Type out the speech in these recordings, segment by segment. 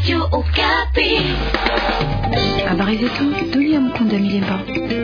Habari zetu dunia. Mkunda Milemba.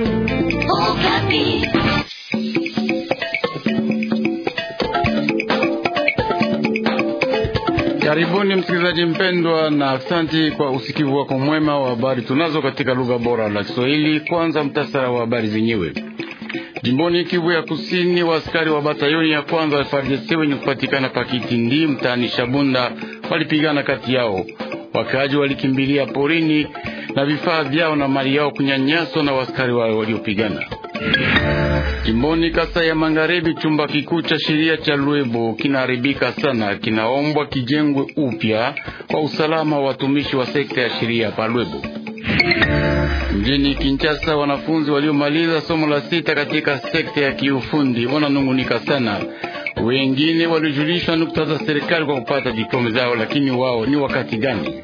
Karibuni msikilizaji mpendwa, na asanti kwa usikivu wako mwema wa habari tunazo katika lugha bora la Kiswahili. Kwanza mtasara wa habari zenyewe. Jimboni Kivu ya Kusini, wa askari wa batayoni ya kwanza wa FARDC wenye kupatikana Pakitindi mtaani Shabunda walipigana kati yao. Wakaaji walikimbilia porini na vifaa vyao na mali yao kunyanyaswa na waskari wao waliopigana. Jimboni Kasai ya Magharibi, chumba kikuu cha sheria cha Lwebo kinaharibika sana, kinaombwa kijengwe upya kwa usalama wa watumishi wa sekta ya sheria pa Lwebo. Mjini Kinshasa, wanafunzi waliomaliza somo la sita katika sekta ya kiufundi wananungunika sana. Wengine walijulishwa nukta za serikali kwa kupata diploma zao, lakini wao ni wakati gani?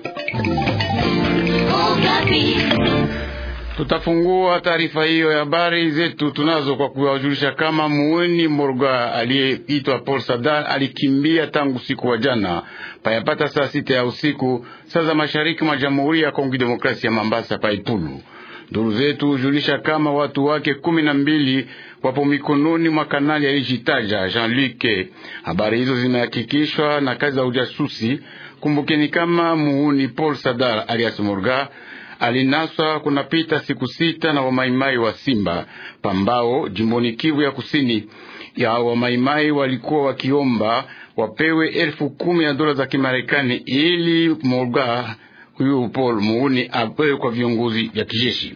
Tutafungua taarifa hiyo ya habari zetu tunazo kwa kuwajulisha kama muweni Morga aliyeitwa Paul Sadar alikimbia tangu usiku wa jana payapata saa sita ya usiku saa za mashariki mwa Jamhuri ya Kongo Demokrasia ya Mambasa paipulu. Ndugu zetu hujulisha kama watu wake kumi na mbili wapo mikononi mwa kanali alijitaja Jean-Luc. Habari hizo zimehakikishwa na kazi za ujasusi. Kumbukeni kama muuni Paul Sadar alias Morga alinaswa kunapita siku sita na wamaimai wa Simba Pambao, jimboni Kivu ya Kusini. Ya wamaimai walikuwa wakiomba wapewe elfu kumi ya dola za Kimarekani ili Morga huyu Paul muuni apewe kwa viongozi vya kijeshi.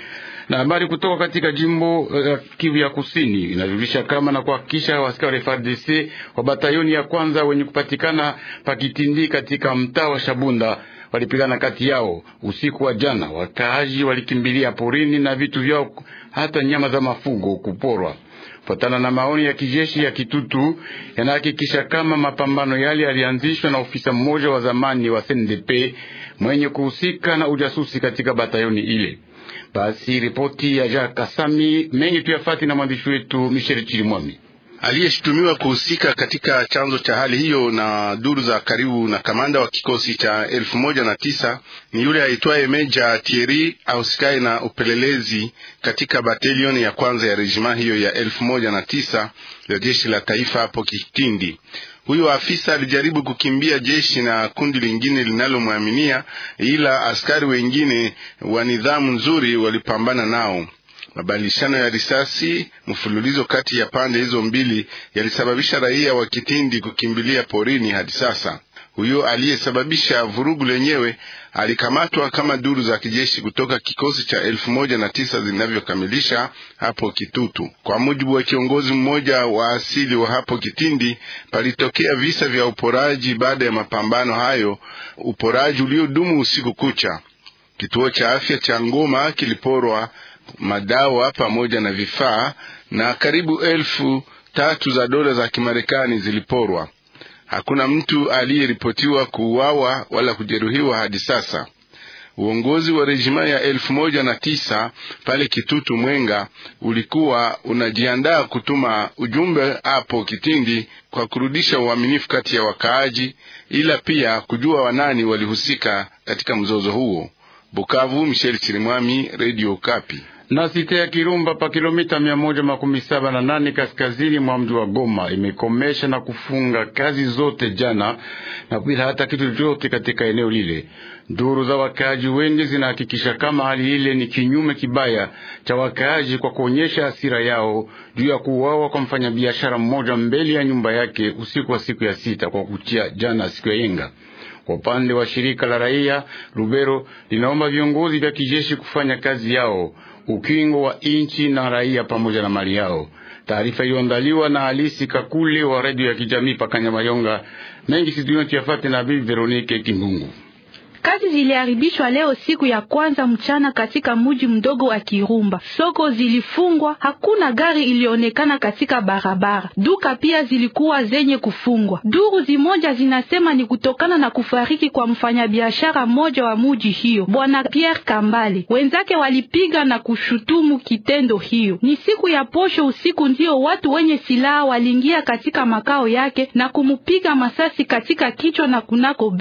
Na habari kutoka katika jimbo uh, Kivu ya Kusini inajulisha kama na kuhakikisha askari FARDC wa batayoni ya kwanza wenye kupatikana Pakitindi katika mtaa wa Shabunda walipigana kati yao usiku wa jana. Wakaaji walikimbilia porini na vitu vyao, hata nyama za mafugo kuporwa. Kufuatana na maoni ya kijeshi ya Kitutu yanahakikisha kama mapambano yale yalianzishwa na ofisa mmoja wa zamani wa CNDP mwenye kuhusika na ujasusi katika batayoni ile. Basi ripoti ya Jacques Kasami mengi tuyafati na mwandishi wetu Michel Chirimwami aliyeshutumiwa kuhusika katika chanzo cha hali hiyo na duru za karibu na kamanda wa kikosi cha elfu moja na tisa ni yule aitwaye Meja Thierry ahusikaye na upelelezi katika batalioni ya kwanza ya rejima hiyo ya elfu moja na tisa ya jeshi la taifa hapo Kitindi. Huyo afisa alijaribu kukimbia jeshi na kundi lingine linalomwaminia, ila askari wengine wa nidhamu nzuri walipambana nao. Mabadilishano ya risasi mfululizo kati ya pande hizo mbili yalisababisha raia wa Kitindi kukimbilia porini. Hadi sasa huyo aliyesababisha vurugu lenyewe alikamatwa kama duru za kijeshi kutoka kikosi cha elfu moja na tisa zinavyokamilisha hapo Kitutu. Kwa mujibu wa kiongozi mmoja wa asili wa hapo Kitindi, palitokea visa vya uporaji baada ya mapambano hayo, uporaji uliodumu usiku kucha. Kituo cha afya cha Ngoma kiliporwa madawa pamoja na vifaa na karibu elfu tatu za dola za Kimarekani ziliporwa. Hakuna mtu aliyeripotiwa kuuawa wala kujeruhiwa hadi sasa. Uongozi wa rejima ya elfu moja na tisa pale Kitutu Mwenga ulikuwa unajiandaa kutuma ujumbe hapo Kitindi kwa kurudisha uaminifu kati ya wakaaji, ila pia kujua wanani walihusika katika mzozo huo. Bukavu, Michel Chirimwami, Radio Kapi. Na site ya Kirumba pa kilomita mia moja makumi saba na nane kaskazini mwa mji wa Goma imekomesha na kufunga kazi zote jana na bila hata kitu chochote katika eneo lile. Duru za wakaaji wengi zinahakikisha kama hali ile ni kinyume kibaya cha wakaaji kwa kuonyesha hasira yao juu ya kuuawa kwa mfanyabiashara mmoja mbele ya nyumba yake usiku wa siku ya sita kwa kuchia jana siku ya yenga. Kwa upande wa shirika la raia Lubero linaomba viongozi vya kijeshi kufanya kazi yao, ukingo wa inchi na raia pamoja na mali yao. Taarifa iliyoandaliwa na Alisi Kakule wa redio ya kijamii Pakanyamayonga. Mengi situyoti yafate na Bibi Veronike Kimbungu. Kazi ziliharibishwa leo siku ya kwanza mchana katika mji mdogo wa Kirumba. Soko zilifungwa, hakuna gari ilionekana katika barabara. Duka pia zilikuwa zenye kufungwa. Duru zimoja zinasema ni kutokana na kufariki kwa mfanyabiashara mmoja wa mji hiyo, Bwana Pierre Kambale. Wenzake walipiga na kushutumu kitendo hiyo. Ni siku ya posho usiku ndio watu wenye silaha waliingia katika makao yake na kumupiga masasi katika kichwa na kunako bega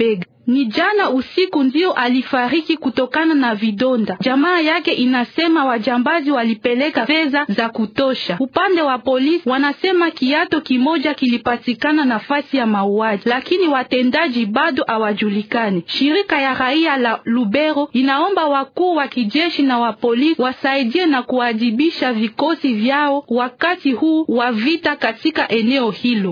Ni jana usiku ndio alifariki kutokana na vidonda. Jamaa yake inasema wajambazi walipeleka fedha za kutosha. Upande wa polisi wanasema kiato kimoja kilipatikana nafasi ya mauaji, lakini watendaji bado hawajulikani. Shirika ya raia la Lubero inaomba wakuu wa kijeshi na wa polisi wasaidie na kuadhibisha vikosi vyao wakati huu wa vita katika eneo hilo.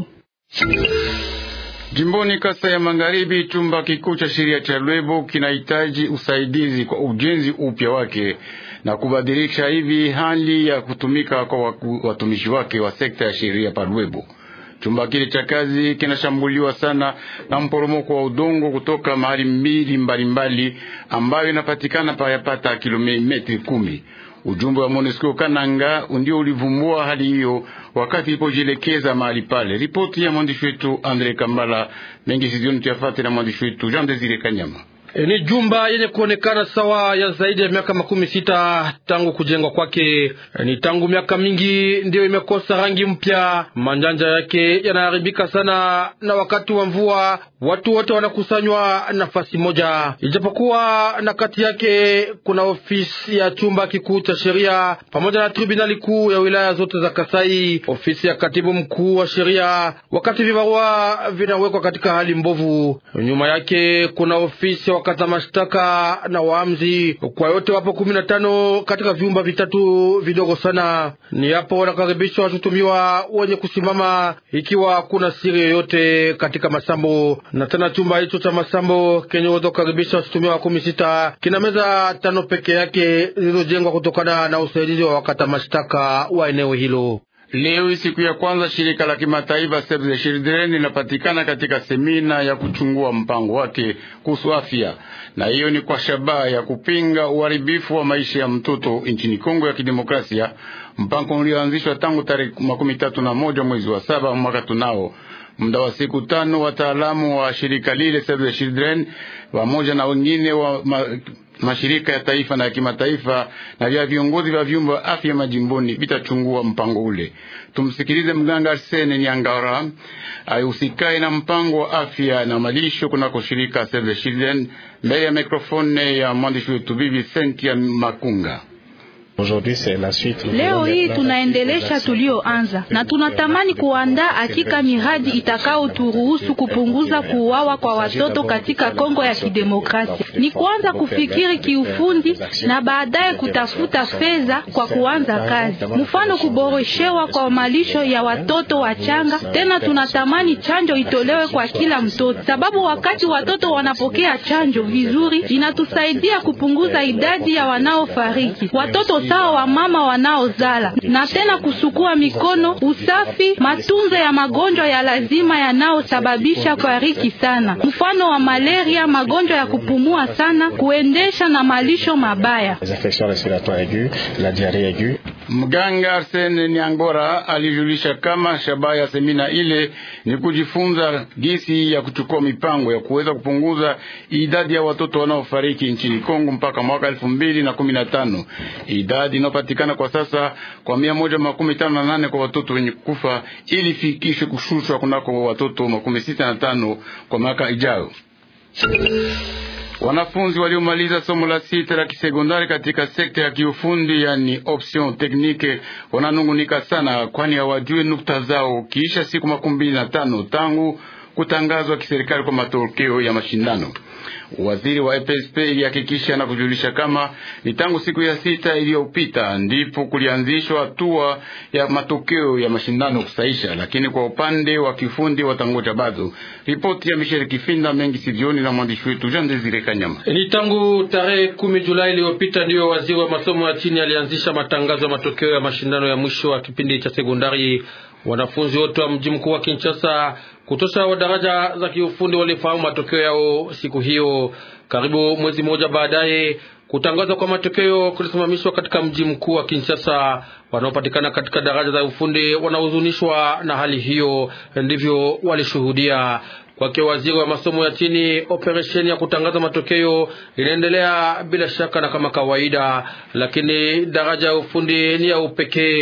Jimboni Kasa ya Magharibi, chumba kikuu cha sheria cha Lwebo kinahitaji usaidizi kwa ujenzi upya wake na kubadilisha hivi hali ya kutumika kwa watumishi wake wa sekta ya sheria pa Lwebo. Chumba kile cha kazi kinashambuliwa sana na mporomoko wa udongo kutoka mahali mbili mbalimbali ambayo inapatikana payapata kilomita kumi. Ujumbe wa MONUSCO Kananga ndio ulivumbua hali hiyo wakati ilipojielekeza mahali pale. Ripoti ya mwandishi wetu Andre Kambala mengi sizioni tuyafate na mwandishi wetu Jean Desire Kanyama. E, ni jumba yenye kuonekana sawa ya zaidi ya miaka makumi sita tangu kujengwa kwake. E, ni tangu miaka mingi ndiyo imekosa rangi mpya, manjanja yake yanaharibika sana, na wakati wa mvua watu wote wanakusanywa nafasi moja, ijapokuwa na kati yake kuna ofisi ya chumba kikuu cha sheria pamoja na tribunali kuu ya wilaya zote za Kasai, ofisi ya katibu mkuu wa sheria, wakati vibarua vinawekwa katika hali mbovu. Nyuma yake kuna ofisi wakata mashtaka na waamzi. Kwa yote wapo kumi na tano katika vyumba vitatu vidogo sana. Ni hapo wanakaribishwa washutumiwa wenye kusimama ikiwa kuna siri yoyote katika masambo. Na tena chumba hicho cha masambo kenye uweza kukaribisha washutumiwa kumi sita kina meza tano peke yake zilizojengwa kutokana na usaidizi wa wakata mashtaka wa eneo hilo. Leo siku ya kwanza shirika la kimataifa Save the Children linapatikana katika semina ya kuchungua mpango wake kuhusu afya, na hiyo ni kwa shabaha ya kupinga uharibifu wa maisha ya mtoto nchini Kongo ya Kidemokrasia, mpango ulioanzishwa tangu tarehe makumi tatu na moja mwezi wa saba mwaka tunao muda wa siku tano. Wataalamu wa shirika lile Save the Children pamoja na wengine wa ma, mashirika ya taifa na ya kimataifa na vya viongozi vya vyumba vya afya majimboni vitachungua mpango ule. Tumsikilize mganga Arsene Nyangara ayusikae na mpango wa afya na malisho kunako shirika Save the Children, mbele ya mikrofone ya mwandishi wetu Bibi Sentia Makunga. Leo hii tunaendelesha tulioanza na tunatamani kuandaa hakika miradi itakayoturuhusu kupunguza kuuawa kwa watoto katika Kongo ya Kidemokrasia. Ni kuanza kufikiri kiufundi na baadaye kutafuta fedha kwa kuanza kazi, mfano kuboreshewa kwa malisho ya watoto wachanga. Tena tunatamani chanjo itolewe kwa kila mtoto, sababu wakati watoto wanapokea chanjo vizuri inatusaidia kupunguza idadi ya wanaofariki watoto sawa wa mama wanaozala na tena kusukua mikono, usafi, matunzo ya magonjwa ya lazima yanayosababisha kufariki sana, mfano wa malaria, magonjwa ya kupumua sana, kuendesha na malisho mabaya. Mganga Arsene Nyangora alijulisha kama shabaha ya semina ile ni kujifunza gisi ya kuchukua mipango ya kuweza kupunguza idadi ya watoto wanaofariki nchini Kongo mpaka mwaka elfu mbili na kumi na tano idadi inayopatikana kwa sasa kwa mia moja makumi tano na nane kwa watoto wenye kufa ili fikishe kushushwa kunako watoto makumi sita na tano kwa mwaka ijayo. Wanafunzi waliomaliza somo la sita la kisekondari katika sekta ya kiufundi yani option technique wananungunika sana, kwani hawajue nukta zao kiisha siku makumi mbili na tano tangu kutangazwa kiserikali kwa matokeo ya mashindano. Waziri wa EPSP ilihakikisha na kujulisha kama ni tangu siku ya sita iliyopita ndipo kulianzishwa hatua ya matokeo ya mashindano kusaisha, lakini kwa upande wa kifundi watangoja bado. Ripoti ya Michel Kifinda mengi sijioni na mwandishi wetu Jean Desire Kanyama. Ni tangu tarehe kumi Julai iliyopita ndiyo waziri wa masomo ya chini alianzisha matangazo ya matokeo ya mashindano ya mwisho wa kipindi cha sekondari. Wanafunzi wote wa mji mkuu wa Kinshasa kutosha wa daraja za kiufundi walifahamu matokeo yao siku hiyo. Karibu mwezi mmoja baadaye, kutangazwa kwa matokeo kulisimamishwa katika mji mkuu wa Kinshasa. Wanaopatikana katika daraja za ufundi wanahuzunishwa na hali hiyo, ndivyo walishuhudia. Kwake waziri wa masomo ya chini, operesheni ya kutangaza matokeo inaendelea bila shaka na kama kawaida, lakini daraja ya ufundi ni ya upekee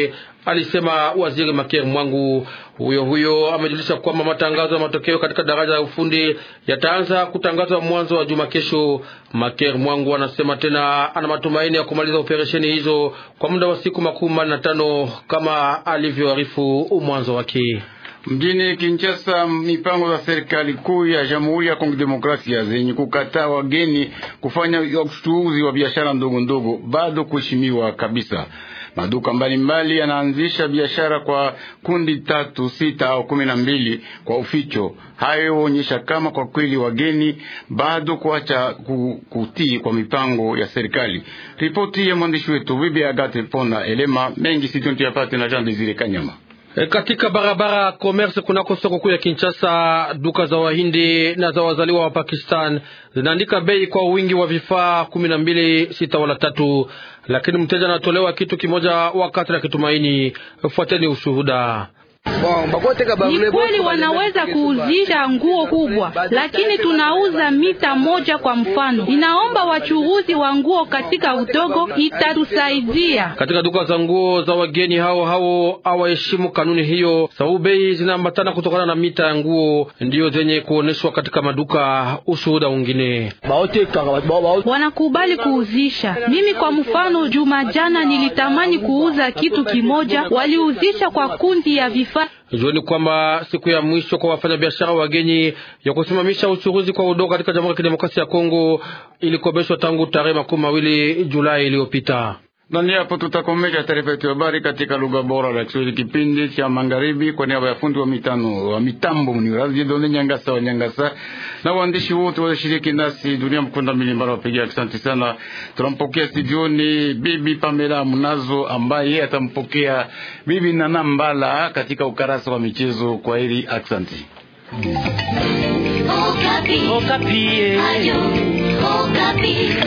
alisema waziri Maker Mwangu. Huyo huyo amejulisha kwamba matangazo ya matokeo katika daraja ya ufundi yataanza kutangazwa mwanzo wa juma kesho. Maker Mwangu anasema tena ana matumaini ya kumaliza operesheni hizo kwa muda wa siku makumi manne na tano kama alivyoarifu mwanzo wake. Mjini Kinshasa, mipango za serikali kuu ya Jamhuri ya Kongo Demokrasia zenye kukataa wageni kufanya uchuuzi wa biashara ndogo ndogo bado kuheshimiwa kabisa. Maduka mbalimbali yanaanzisha biashara kwa kundi tatu, sita au kumi na mbili kwa uficho. Hayo huonyesha kama kwa kweli wageni bado kuacha kutii kwa mipango ya serikali. Ripoti ya mwandishi wetu Bibi Agate Pona Elema mengi sitontu yapate na Jean Desire Kanyama. E, katika barabara commerce kunako soko kuu ya Kinshasa, duka za Wahindi na za wazaliwa wa Pakistan zinaandika bei kwa wingi wa vifaa kumi na mbili sita wala tatu, lakini mteja anatolewa kitu kimoja wakati na kitumaini. Fuateni ushuhuda. Ni kweli wanaweza kuuzisha nguo kubwa, lakini tunauza mita moja kwa mfano. Inaomba wachuruzi wa nguo katika udogo itatusaidia. Katika duka za nguo za wageni hao hao hawaheshimu kanuni hiyo, sababu bei zinaambatana kutokana na mita ya nguo ndiyo zenye kuoneshwa katika maduka. Ushuhuda mwingine, wanakubali kuuzisha. Mimi kwa mfano, juma jana nilitamani kuuza kitu kimoja, waliuzisha kwa kundi ya vifaa Jueni kwamba siku ya mwisho kwa wafanyabiashara wageni ya kusimamisha uchuruzi kwa udongo katika Jamhuri ya Kidemokrasia ya Kongo ilikobeshwa tangu tarehe makumi mawili Julai iliyopita. Na ni hapo tutakomesha taarifa yetu ya habari katika lugha bora la Kiswahili, kipindi cha magharibi, kwa niaba ya fundi wa mitano wa mitambo mnirazidone Nyangasa wa Nyangasa na waandishi wote walioshiriki nasi, dunia mkunda milimbara wapigia, asante sana. Tunampokea studioni bibi Pamela Mnazo ambaye atampokea bibi Nana Mbala katika ukarasa wa michezo. Kwa heri, asante. Okapi. Okapi. Ayo, Okapi.